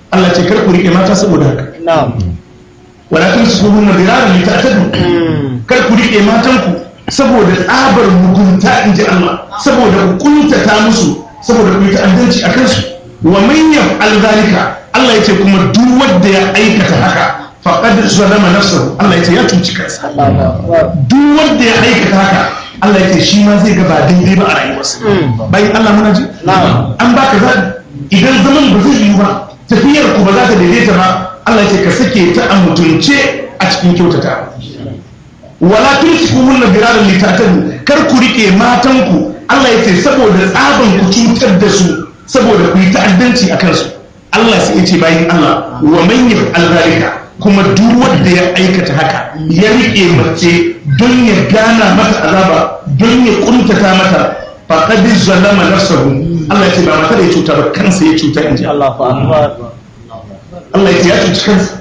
Allah ce kar ku rike mata saboda haka wala tumsikuhunna diraran lita'tadu kar ku rike matanku saboda tsabar mugunta in ji Allah saboda ku kuntata musu saboda ku yi ta'addanci a kansu wa man yaf'al zalika Allah ya ce kuma duk wanda ya aikata haka faqad zalama nafsahu Allah ya ce ya cuci kansa duk wanda ya aikata haka Allah ya ce shi ma zai ga ba daidai ba a rayuwarsa bayan Allah muna ji an baka zaɓi idan zaman ba zai yi ba tafiyar ku ba za ta daidaita ba Allah ya ce ka sake ta a mutunce a cikin kyautata wala tumsikuhunna biraran litatadu kar ku rike matanku Allah ya ce saboda tsaban ku cutar da su saboda ku yi ta'addanci a kansu Allah sai ya ce bayan Allah wa man yaf'al zalika kuma duk wanda ya aikata haka ya rike mace don ya gana mata azaba don ya kuntata mata faqad zalama nafsahu Allah ya ce ba mata da ya cuta ba kansa ya cuta inji Allah Allah ya ce ya cuci kansa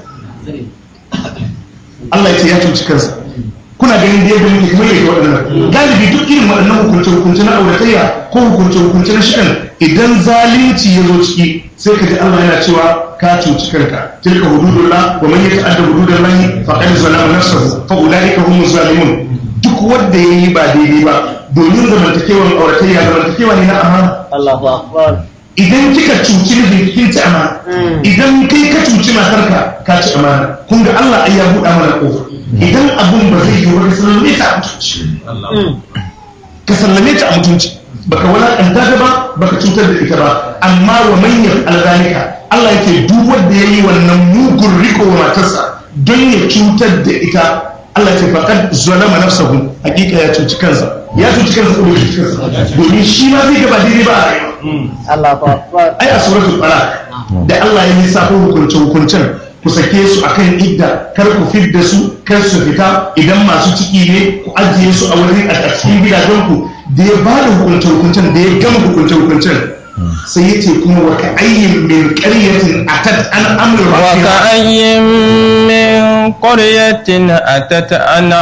Allah ya ce ya cuci kansa kuna ganin da yadda muke kamar yake waɗannan galibi duk irin waɗannan hukunce hukunce na auratayya ko hukunce hukunce na shi'an idan zalunci ya zo ciki sai ka ji Allah yana cewa ka cuci kanka tilka hududullah wa man yata'adda hududallahi faqad zalama nafsahu fa ulaika humuz zalimun duk wanda yayi ba daidai ba domin zamantakewan auratayya zamantakewa ne na amana Allahu akbar idan kika cuci mijin kin ci amana idan kai ka cuci matarka ka ci amana kun ga Allah ai ya buɗa mana kofa idan abun ba zai yi ba ka sallame ta a mutunci ka sallame ta a mutunci baka walakanta ta ba baka cutar da ita ba amma wa manyan alzalika Allah yake duk wanda yayi wannan mugun riko wa matarsa don ya cutar da ita Allah ce faqad zalama nafsahu hakika ya cuci kansa ya cuci kansa ko bai cuci kansa domin shi ma zai gaba daidai ba a rayuwa Allahu akbar ai a suratul talaq da Allah ya lissafo hukunce hukuncen ku sake su akan idda kar ku fidda su kar su fita idan masu ciki ne ku ajiye su a wurin a cikin gidajen ku da ya ba da hukunce hukuncen da ya gama hukunce hukuncen sai ya ce kuma wa ka'ayyin min qaryatin atat an amru وكأي من قرية أتت عن